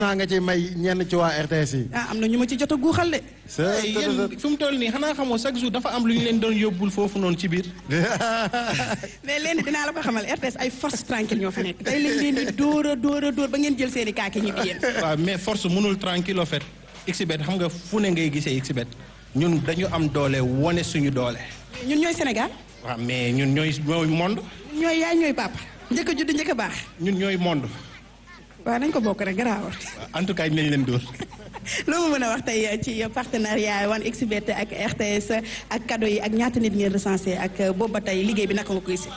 naa nga ci may ñenn ci waa RTS yi. ah am na ñu ma ci jot a guuxal de. sa yéen fi mu toll nii xanaa xamoo chaque jour dafa am lu ñu leen doon yóbbul foofu noonu ci biir. mais léegi dinaa la ko xamal RTS ay force tranquille ñoo fa nekk day leen leen di dóor a dóor a dóor ba ngeen jël seen i kaaki ñibbi yéen. waaw mais force mënul tranquille en fait. xbet xam nga fu ne ngay gisee xbet ñun dañu am doole wone suñu doole. ñun ñooy Sénégal. waaw mais ñun ñooy ñooy monde. ñooy yaay ñooy papa. njëkk a judd njëkk a baax. ñun ñooy monde. waaw nañ ko bokk rek garaawal. en tout cas ñu leen dóor. loo ma mën a wax tey ci partenariat 1xBet ak RTS ak cadeau yi ak ñaata nit ngeen recensé ak boobu ba tey liggéey bi naka nga koy si.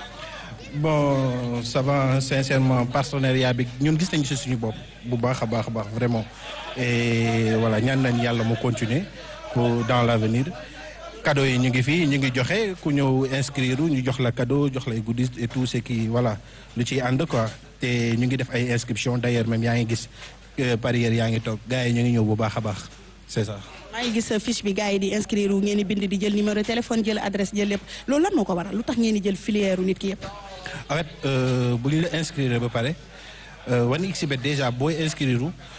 bon ça va sincèrement partenariat bi ñun gis nañu si suñu bopp bu baax a baax a baax vraiment et voilà ñaan nañ yàlla mu continuer pour dans l'avenir cadeau yi ñu ngi fii ñu ngi joxe ku ñëw inscrire ñu jox la cadeau jox lay goodies et tout ce qui voilà lu ciy ànd quoi te ñu ngi def ay inscription d'ailleurs même yaa ngi gis parieur yaa ngi toog gars yi ñu ngi ñëw bu baax a baax c'est ça. maa ngi gis fiche bi gars yi di inscrire ngeen di bind di jël numéro téléphone jël adresse jël lépp loolu lan moo ko waral lu tax ngeen di jël filière nit ki yëpp. en fait bu ñu la inscrire ba pare 1xBet déjà booy inscrire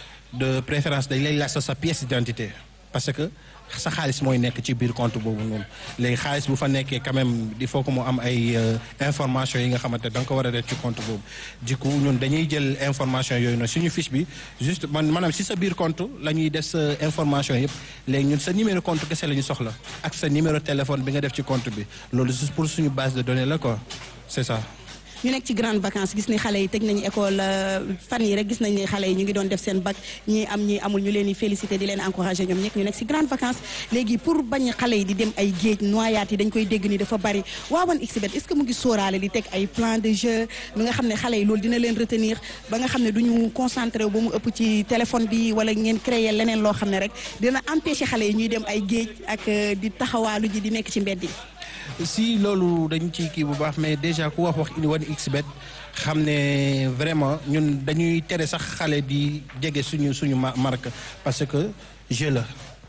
de préférence dañ lay laaj sa sa pièce d'identité parce que sa xaalis mooy nekk ci biir compte boobu noonu léegi xaalis bu fa nekkee quand même il faut que mu am ay information yi nga xamante da nga ko war a def ci compte boobu du coup ñun dañuy jël information yooyu noonu suñu fiche bi juste man maanaam si sa biir compte la ñuy def sa information yëpp léegi ñun sa numéro compte kese la ñu soxla ak sa numéro téléphone bi nga def ci compte bi loolu juste pour suñu base de données la quoi c'est ça ñu nekk ci grande vacances gis ni xale yi tëj nañu école fan yi rek gis nañ ni xale yi ñu ngi doon def seen bac ñi am ñi amul ñu leen di féliciter di leen encourager ñoom ñekk ñu nekk ci grande vacances léegi pour bañ xale yi di dem ay géej noyaat yi dañ koy dégg ni dafa bari waa 1xBet est-ce que mu ngi sóoraale di teg ay plan de jeu bi nga xam ne xale yi loolu dina leen retenir ba nga xam ne duñu concentré wu ba mu ëpp ci téléphone bi wala ngeen créer leneen loo xam ne rek dina empêcher xale yi ñuy dem ay géej ak di taxawaalu ji di nekk ci mbedd yi si loolu dañ ci kii bu baax mais déjà ku wax wax ini 1xBet xam ne vraiment ñun dañuy tere sax xale di jege suñu suñu marque parce que jeu la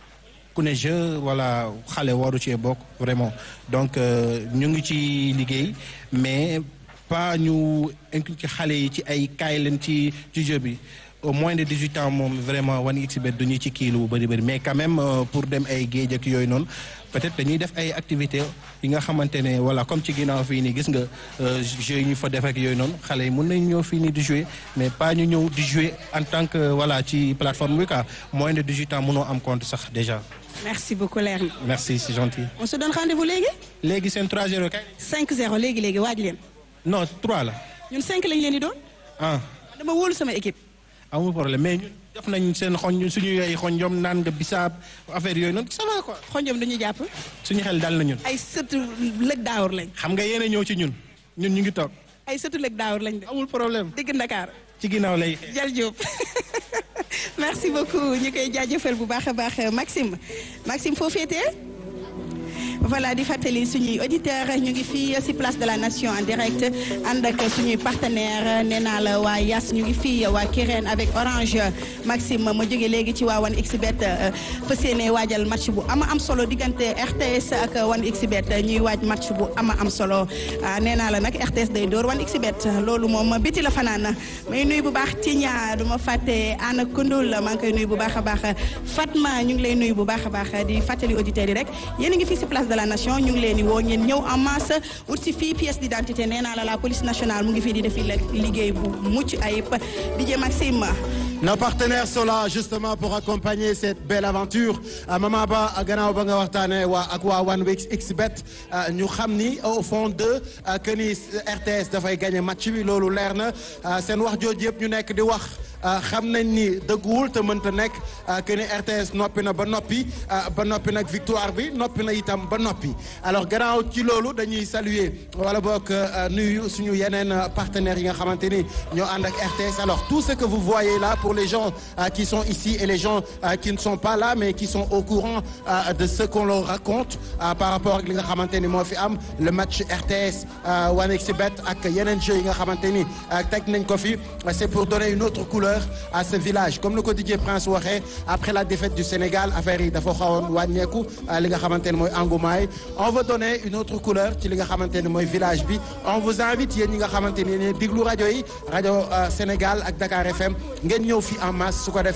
ku ne jeu voilà xale waru cee bokk vraiment donc ñu ngi ci liggéey mais pas ñu inculquer xale yi ci ay kaay leen ci ci jeu bi au moins de 18 ans moom vraiment 1xBet duñu ci kii lu bari bari mais quand même pour dem ay géej ak yooyu noonu peut-être dañuy def ay activités yi nga xamante ne voilà comme ci ginnaaw fii nii gis nga jeux yi ñu fa def ak yooyu noonu xale yi mën nañu ñëw fii nii di jouer mais pas ñu ñëw di jouer en tant que voilà ci plateforme bi quoi moins de 18 ans mënoo am compte sax déjà. merci beaucoup leer na. merci c'est gentil. on se donne rendez-vous léegi. léegi seen 3-0 kay. 5-0 léegi léegi waaj leen. non 3 la. ñun 5 lañ leen di doon. ah. dama wóolu sama équipe. amul problème mais ñun def nañ seen xoñ suñu ay xonjom naan nga bisaab affaire yooyu noonu ça va quoi. xonjom dañuy jàpp. suñu xel dal na ñun. ay sëtu lëg daawur lañ. xam nga yéen a ñëw ci ñun ñun ñu ngi toog. ay sëtu lëg daawur lañ de. amul problème. digg Ndakaar. ci ginnaaw lay. Jal Diop merci beaucoup ñu koy jaajëfal bu baax a baax Maxime Maxime foo féetee. voilà di fàttali suñuy auditeur ñu ngi fii ci place de la nation en direct ànd ak suñuy partenaire nee naa la waa Yas ñu ngi fii waa Kirène avec Orange Maxime ma jóge léegi ci waa 1xBet fas yéene waajal match bu ama am solo diggante RTS ak 1xBet ñuy waaj match bu ama am solo nee naa la nag RTS day door 1xBet loolu moom biti la fanaan may nuyu bu baax Tigna du ma fàtte Anna Koundoul maa ngi koy nuyu bu baax a baax Fatma ñu ngi lay nuyu bu baax a baax di fàttali auditeurs yi rek yéen a ngi fii ci place de la nation ñu ngi leen di woo ngeen ñëw en masse ut si fii pièce d'identité nee naa la la police nationale mu ngi fii di def liggéey bu mucc ayib DJ Maxime. Nos partenaires sont là justement pour accompagner cette belle aventure Mama Ba gannaaw ba nga waxtaanee waa ak waa 1xBet ñu xam ni au fond de que ni RTS dafay gagner match bi loolu leer na seen wax jooju yëpp ñu nekk di wax. xam nañ ni dëgguwul te mënta nekk que ni RTS noppi na ba noppi ba noppi nag victoire bi noppi na itam ba noppi alors gannaaw ci loolu dañuy saluer wala boog nuyu suñu yeneen partenaires yi nga xamante ni ñoo ànd ak RTS alors tout ce que vous voyez là pour les gens qui sont ici et les gens qui ne sont pas là mais qui sont au courant de ce qu'on leur raconte par rapport ak li nga xamante ni moo fi am le match RTS 1xBet ak yeneen jeux yi nga xamante ni teg nañ ko fi c'est pour donner une autre couleur couleur à ce village comme le ko DJ Prince waxee après la défaite du Sénégal affaire yi dafa xawoon wàññeeku li nga xamante ne mooy engouement yi on veut donner une autre couleur ci li nga xamante ne mooy village bi on vous invite yéen ñi nga xamante ne diglu rajo yi rajo Sénégal ak Dakar FM ngeen ñëw fi en masse su ko